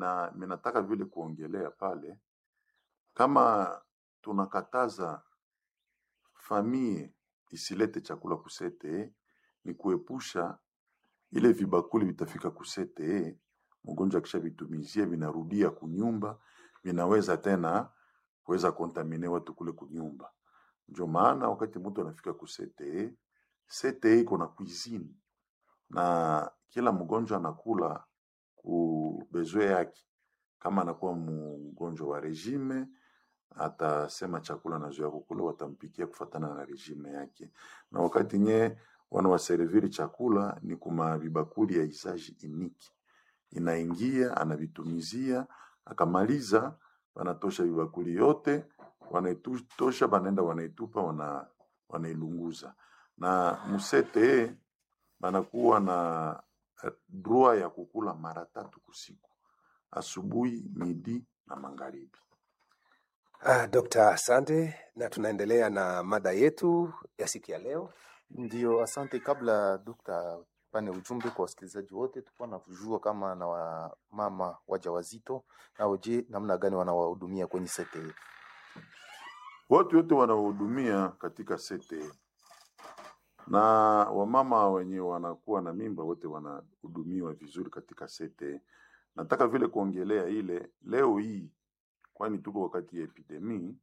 na minataka vile kuongelea pale, kama tunakataza famie isilete chakula kusete, ni kuepusha ile vibakuli vitafika kusete, mgonjwa akisha vitumizia vinarudia kunyumba, vinaweza tena kuweza kontamine watu kule kunyumba. Ndio maana wakati mtu anafika kusete, sete iko na cuisine na kila mgonjwa anakula ku bezwe yake. Kama anakuwa mgonjwa wa regime, atasema chakula anazoea kukula, watampikia kufatana na regime yake. Na wakati nye wanawaserviri chakula ni kuma vibakuli ya isaji iniki, inaingia anavitumizia, akamaliza, wanatosha vibakuli yote, wanaitosha, banaenda wanaitupa, wana, wanailunguza na musete banakuwa na eh, droit ya kukula mara tatu kusiku, asubuhi, midi na magharibi. Ah, Dr. asante na tunaendelea na mada yetu ya siku ya leo. Ndio, asante. Kabla dokta pane ujumbe kwa wasikilizaji wote, tulikuwa na kujua kama na wamama wajawazito nao, je, namna gani wanawahudumia kwenye sete? Watu wote wanaohudumia katika sete na wamama wenye wanakuwa na mimba wote wanahudumiwa vizuri katika sete. Nataka vile kuongelea ile leo hii, kwani tuko wakati ya epidemii,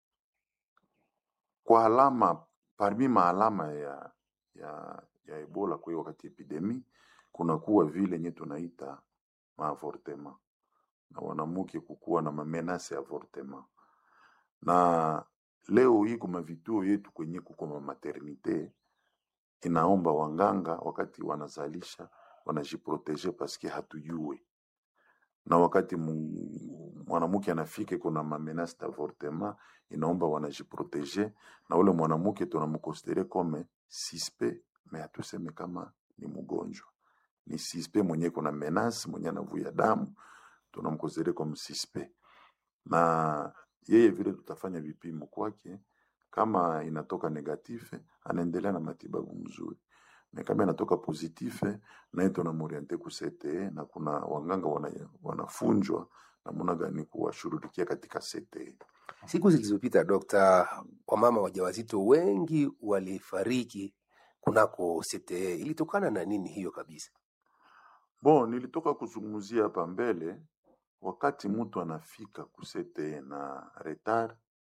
kwa alama parmi maalama ya, ya, ya Ebola kwa hiyo wakati ya epidemii kunakuwa vile nye tunaita maavortema na wanamuke kukuwa na mamenase ya avortema na leo hii kuma vituo yetu kwenye kuko ma maternite inaomba wanganga wakati wanazalisha wanajiproteje paske hatujue na wakati mu- mwanamke anafika kuna mamenase d'avortement inaomba wanajiproteje na ule mwanamke tunamkonsidere kome sispe me hatuseme kama ni mgonjwa ni sispe mwenye kuna menace mwenye anavuya damu tunamkonsidere kama sispe na yeye vile tutafanya vipimo kwake, kama inatoka negatife anaendelea na matibabu mzuri, na kama inatoka positife naye tunamoriente ku CTE, na kuna wanganga wana, wanafunjwa namna gani kuwashughulikia katika CTE. Siku zilizopita, Dokta, wamama wajawazito wengi walifariki kunako CTE. Ilitokana na nini hiyo kabisa? Bon, nilitoka kuzungumzia hapa mbele, wakati mtu anafika ku CTE na retard,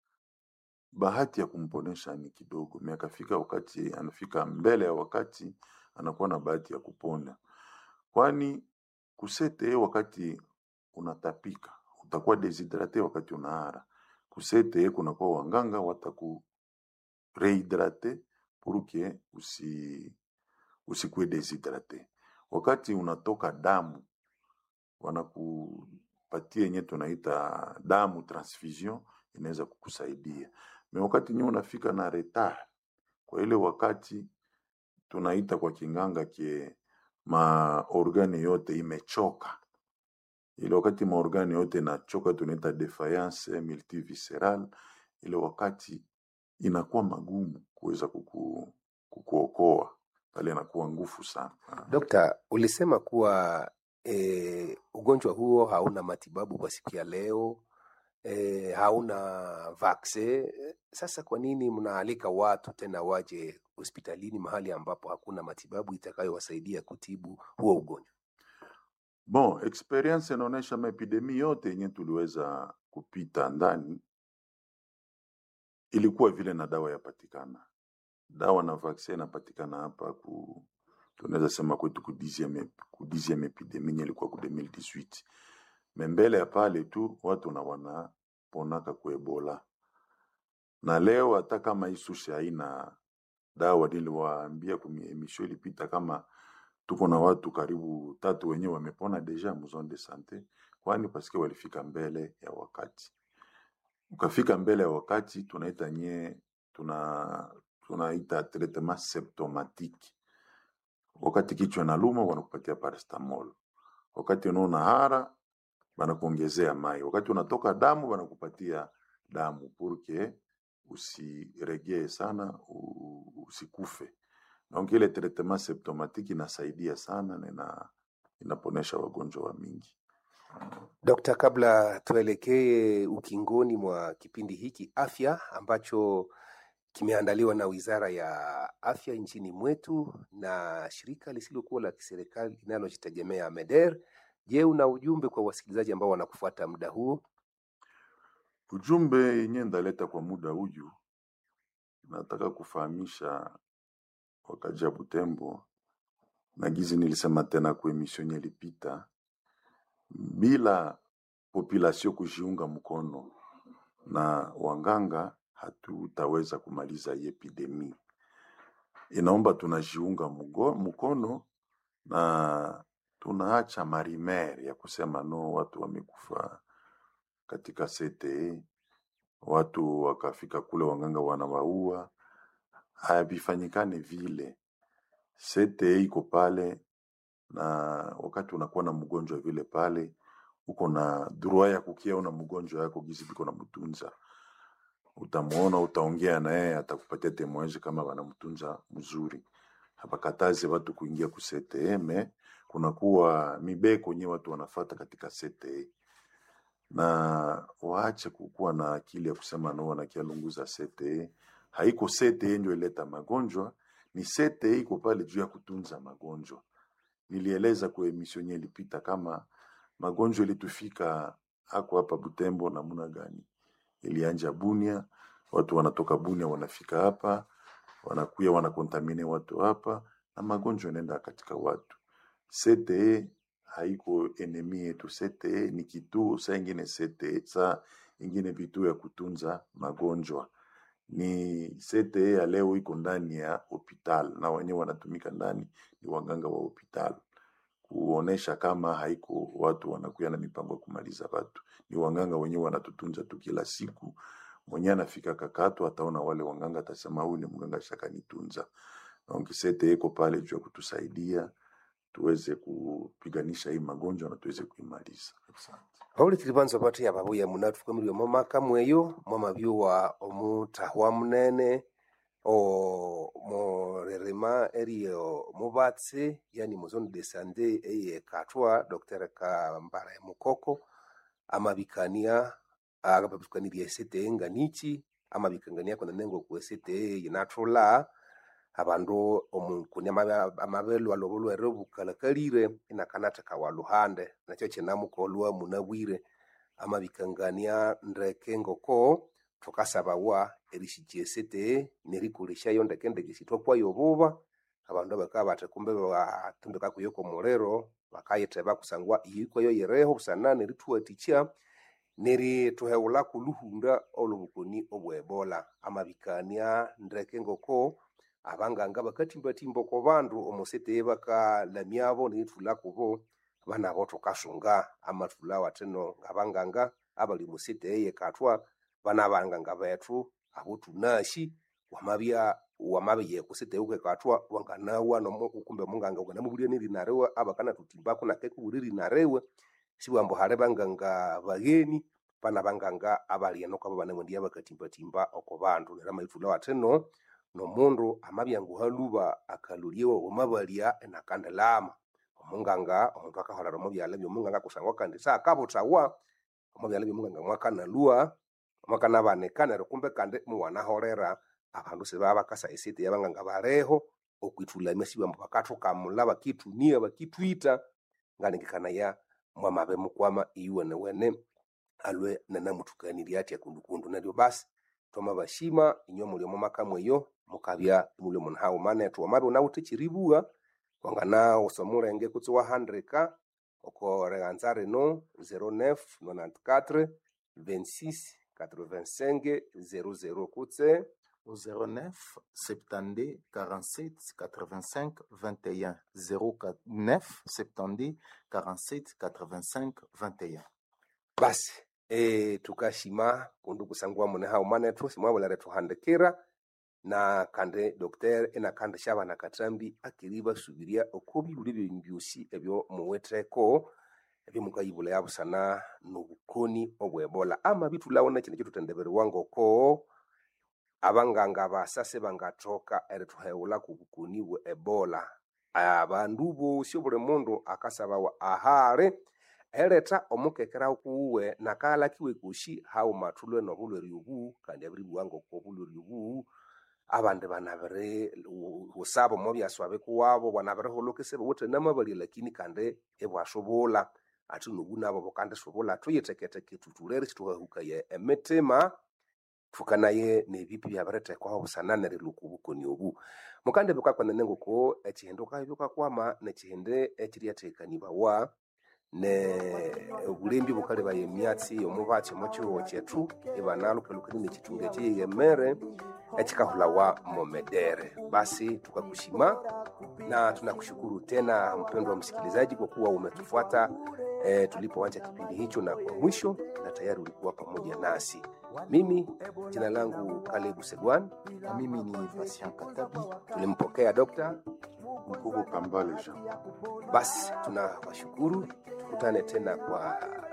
bahati ya kumponesha ni kidogo, me akafika wakati anafika mbele ya wakati, anakuwa na bahati ya kupona, kwani ku CTE wakati unatapika utakuwa deshidrate, wakati unaara ku CTE kunakuwa wanganga wataku rehydrate pour que usi usikuwe deshidrate. Wakati unatoka damu wanakupatia yenye tunaita damu transfusion, inaweza kukusaidia me wakati nyewe unafika na retard, kwa ile wakati tunaita kwa kinganga kie maorgane yote imechoka, ile wakati maorgane yote inachoka tunaita defiance multivisceral, ile wakati inakuwa magumu kuweza kuku, kukuokoa pale, inakuwa ngufu sana. Dokta, ulisema kuwa e, ugonjwa huo hauna matibabu kwa siku ya leo e, hauna vaksin. Sasa kwa nini mnaalika watu tena waje hospitalini mahali ambapo hakuna matibabu itakayowasaidia kutibu huo ugonjwa? Bon, experience inaonyesha maepidemi yote yenye tuliweza kupita ndani ilikuwa vile na dawa yapatikana, dawa na vaccin inapatikana hapa ku tunaweza sema kwetu ku 10e ku 10e epidemi yenye ilikuwa ku 2018 me mbele ya pale tu watu na wanaponaka ku Ebola, na leo hata kama hii sushi haina dawa, niliwaambia kwenye emission ilipita kama tuko na watu karibu tatu wenyewe wamepona deja mu zone de sante, kwani paske walifika mbele ya wakati. Ukafika mbele ya wakati, tunaita nye tuna tunaita traitement symptomatique. Wakati kichwa inaluma wanakupatia paracetamol, wakati unaona hara banakuongezea mai, wakati unatoka damu banakupatia damu purke usiregee sana u- usikufe. Donc ile traitement symptomatique inasaidia sana na ina, inaponesha wagonjwa wa mingi. Dokta, kabla tuelekee ukingoni mwa kipindi hiki afya ambacho kimeandaliwa na Wizara ya Afya nchini mwetu na shirika lisilokuwa la kiserikali linalojitegemea MEDER. Je, una ujumbe kwa wasikilizaji ambao wanakufuata muda huu? Ujumbe yenye ndaleta kwa muda huyu, nataka kufahamisha wakaji ya Butembo na gizi nilisema tena kwa emission yenye ilipita, bila population kujiunga mkono na wanganga hatutaweza kumaliza hii epidemi. Inaomba tunajiunga mugo- mkono na tunaacha marimer ya kusema no, watu wamekufa katika CTE, watu wakafika kule wanganga wanawaua. Havifanyikane vile. CTE iko pale, na wakati unakuwa na mgonjwa vile pale, uko na droit ya kukiona mgonjwa yako gizi biko na mtunza utamuona, utaongea naye, atakupatia temoeji kama wanamtunza mzuri. Hapakatazi watu kuingia ku CTE, me kunakuwa mibeko nye watu wanafata katika CTE na waache kukuwa na akili ya kusema no, wanakialunguza CTE. Haiko CTE ndio ileta magonjwa, ni CTE iko pale juu ya kutunza magonjwa. Nilieleza kwa emission yenye ilipita kama magonjwa ilitufika hako hapa Butembo namna gani ilianja Bunia, watu wanatoka Bunia wanafika hapa, wanakuya wanakontamine watu hapa, na magonjwa inaenda katika watu. CTE haiko enemi yetu. CTE ni kituo, saa ingine CTE, saa ingine vituo ya kutunza magonjwa. Ni CTE ya leo iko ndani ya hospital na wenyewe wanatumika ndani ni waganga wa hospital kuonesha kama haiko watu wanakuya na mipango ya kumaliza watu, ni wanganga wenyewe wanatutunza tu kila siku. Mwenye anafika kakato ataona wale wanganga, atasema huyu ni mganga shakanitunza. Donc CTE iko pale juu ya kutusaidia tuweze kupiganisha hii magonjwa na tuweze kuimaliza. Asante. paulikili banza pati ababuya munatufukamilwe momaka mweyo mwamabyuwa omutahwa munene o morerema eriyo mubatsi yani muzone de sande eye katwa dr kambala mukoko amabikania agababikanirya esete nganichi amabikangania kona nengo ku esete yinathula abandu omukuni amabelwa lobo lwere bukalakalire inakanatheka wa luhande nakyo kinamukolwa munabwire amabikangania ndeke ngoko thukasabawa erishikya esete nerikolesyayo ndeke ndeke sithwakwayo obuba abandu bakabya bathi kumbe batundika kuyo komuliro bakayitheba kusangwa iyikwayo yireho busana nerithuwathikya nerithuheghulhaku luhunda olwobukoni obwebola amabikania ndeke ngoko abanganga bakathimbathimba oko bandu omosete bakalamyabo nerithulha kubo banabo thukasunga amathulha wathino ngabanganga abali omosete eyekathwa bana banganga bethu abo thunasi wamabya wamabya kusete ukekathwa wanganawa nomo kumbe munganga wanganamubulya nerina riwe abakanathuthimbaku nakekubulya erina riwe sibughambu hali banganga bagheni bana banganga abali eno kwabo banamwendiya bakathimbathimba oko bandu neryo amaithulha wathino nomundu amabya nguhaluba akalolyewa wamabalya enakandilama omunganga omundu akaholera omu byalha byomunganga kusangwa kandi saakabuthawa omu byalha byomunganga mwakanalwa mwakanabanika neryo kumbe kandi muwanaholera abandu sibaba bakasa esete yabanganga baliho okwithulamya sibambu bakathukamulha bakithunia bakithwitha ngalengekanaya mwamabe mukwama iyuwenewene alwe nanamuthukanirya athya kundukundu neryo basi thwamabashima inywe muli omu maka mweyo mukabya imuli omu nhaghuma nethu wamabya ighunawithe ekyeribugha wanganawusa omulenge kutse wahandika oko righanza rino 09 94 26 85 00 kutse au 09 72 47 85 21 09 72 47 85 21 basi e, tukashima kundu kusangwa mune haghuma nethu simwabulere thuhandikira na kandi dokter enakandi syabana kathambi akiri basubirya oko bibuli byenyu byosi ebyo muwitheko ebyomukayibula yabusana nobukoni obwebola amabithulhawo nekindi kyithuthendeberiwa ngoko abanganga basa sibangathoka erithuheghulha ku bukoni bwe ebola abandu bosi obuli mundu akasabawa ahali ereta omukekera kuuwe nakalakiwe kushi hau mathulwe nobulwere obu kandi abiri buwango ko bulwere obu abandi banabiri usabo mo byaswabe kuwabo banabiri holokese buwuthe namabali lakini kandi ibwasubula ati nobu nabo bukandi subula thuyiteketeke thutulere situhahukaya emitima thukanaye nebipi byabirithekwaho busananire luku bukoni obu mukandi bukakwanene nguko ekihindi ukabyukakwama nekihindi ekiryathekanibawa ne obulembi bukalebaya emyatsi omubatsi omu kihugho kyethu ibanalupelukani nekithunga ekiyeyemere ekikahulawa momedere basi tukakushima na tunakushukuru tena mpendwa msikilizaji kwa kuwa umetufuata e, tulipoanza kipindi hicho na kwa mwisho na tayari ulikuwa pamoja nasi mimi jina langu kalebu segwan na mimi ni Patient Katabi. tulimpokea dokta Mkubo Kambale Jean. basi tunawashukuru tukutane tena kwa